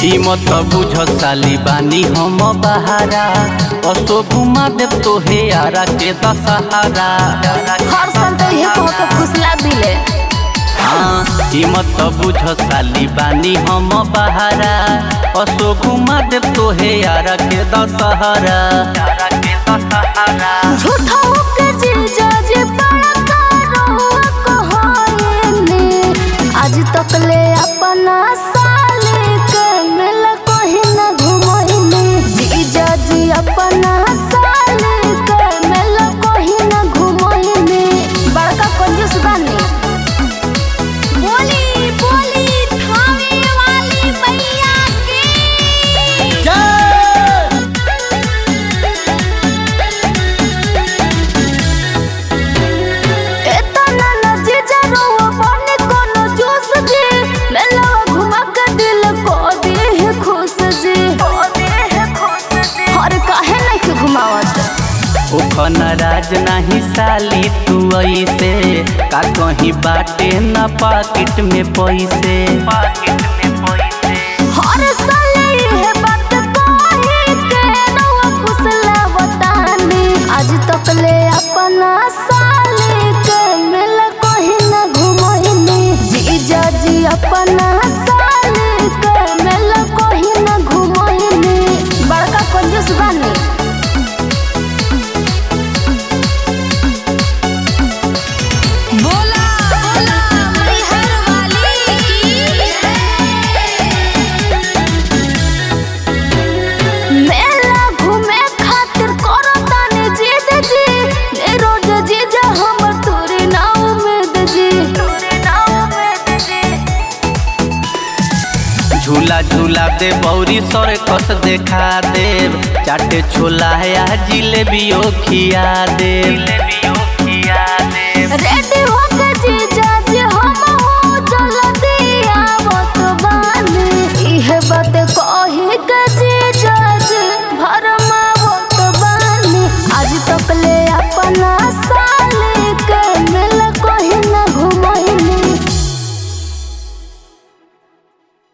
ई मत बुझ साली बानी हम बहारा असो घुमा देव तोहे आरा के दशहरा हर साल तो ये कह के फुसला दिले हाँ ई मत बुझ साली बानी हम बहारा असो घुमा देव तोहे आरा के दशहरा झूठा के जीजा जी बड़का रहुआ कहायने आज तक ले अपना साले के मिल कोही न घुमैने जीजा जी अपना साले के मिल कोही न घुमैने बड़का कंजूस बानी बोली बोली थावे वाली मैया की एतना न जीजा रोवा बने कोनो जोश जी मेला घुमा के दिल को दे है खुश जी हर काहे नहीं के घुमावत ओखन राज नाही साली तू ऐसे का कहीं बाटे न पाकिट में पैसे पाकिट में पैसे हर साल ये बात कहे के रोवा फुसला बताने आज तक ले अपना साले के मेला कहीं न घुमैने जीजा जी अपना साले के मेला कहीं न घुमैने बड़का कंजूस बानी बोला बोला मैहर वाली की मेला घूमे खातिर करो ताने जिद जी ने रोज जीजा हम तोरे ना उम्मीद जी तोरे ना उम्मीद जी झूला झूला दे बौरी सर कस देखा देव चाटे छोला है आ जिलेबियो खिया देव जिलेबियो खिया देव रेडी हो के जीजा जी